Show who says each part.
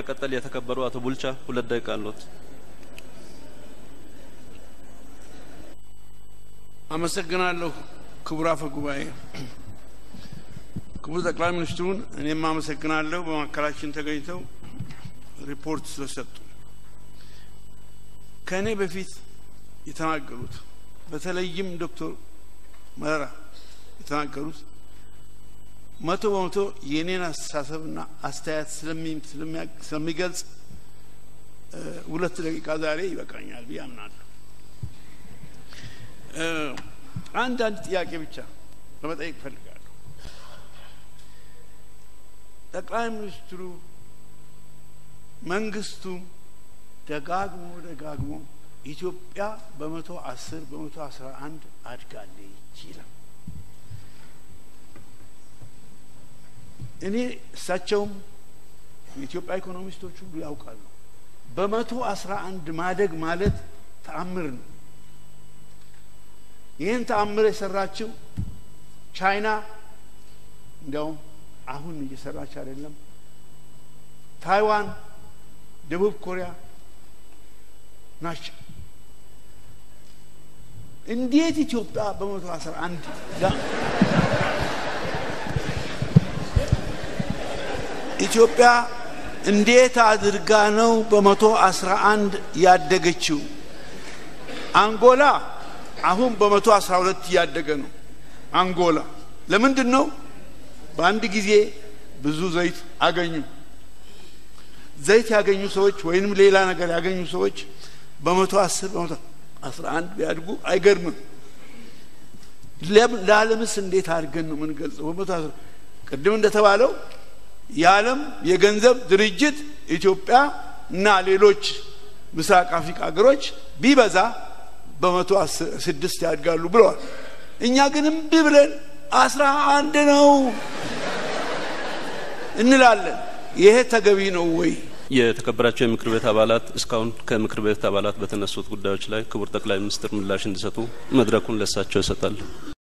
Speaker 1: በመቀጠል የተከበሩ አቶ ቡልቻ ሁለት ደቂቃ አለዎት።
Speaker 2: አመሰግናለሁ ክቡር አፈ ጉባኤ። ክቡር ጠቅላይ ሚኒስትሩን እኔም አመሰግናለሁ በማካከላችን ተገኝተው ሪፖርት ስለሰጡ። ከእኔ በፊት የተናገሩት በተለይም ዶክተር መረራ የተናገሩት መቶ በመቶ የእኔን አስተሳሰብና አስተያየት ስለሚገልጽ ሁለት ደቂቃ ዛሬ ይበቃኛል ብዬ አምናለሁ። አንድ አንድ ጥያቄ ብቻ ለመጠየቅ እፈልጋለሁ። ጠቅላይ ሚኒስትሩ መንግስቱ ደጋግሞ ደጋግሞ ኢትዮጵያ በመቶ አስር በመቶ አስራ አንድ አድጋለች ይላል። እኔ እሳቸውም የኢትዮጵያ ኢኮኖሚስቶች ሁሉ ያውቃሉ። በመቶ አስራ አንድ ማደግ ማለት ተአምር ነው። ይህን ተአምር የሰራችው ቻይና እንዲያውም አሁን እየሰራች አይደለም። ታይዋን፣ ደቡብ ኮሪያ ናቸው። እንዴት ኢትዮጵያ በመቶ አስራ አንድ ኢትዮጵያ እንዴት አድርጋ ነው በመቶ አስራ አንድ ያደገችው? አንጎላ አሁን በመቶ አስራ ሁለት እያደገ ነው። አንጎላ ለምንድን ነው? በአንድ ጊዜ ብዙ ዘይት አገኙ። ዘይት ያገኙ ሰዎች ወይንም ሌላ ነገር ያገኙ ሰዎች በመቶ አስር በመቶ አስራ አንድ ቢያድጉ አይገርምም። ለዓለምስ እንዴት አድርገን ነው የምንገልጸው? በመቶ አስራ ቅድም እንደተባለው የዓለም የገንዘብ ድርጅት ኢትዮጵያ እና ሌሎች ምስራቅ አፍሪካ ሀገሮች ቢበዛ በመቶ ስድስት ያድጋሉ ብለዋል። እኛ ግን እምቢ ብለን አስራ አንድ ነው እንላለን። ይሄ ተገቢ ነው ወይ?
Speaker 1: የተከበራቸው የምክር ቤት አባላት እስካሁን ከምክር ቤት አባላት በተነሱት ጉዳዮች ላይ ክቡር ጠቅላይ ሚኒስትር ምላሽ እንዲሰጡ መድረኩን ለሳቸው ይሰጣል።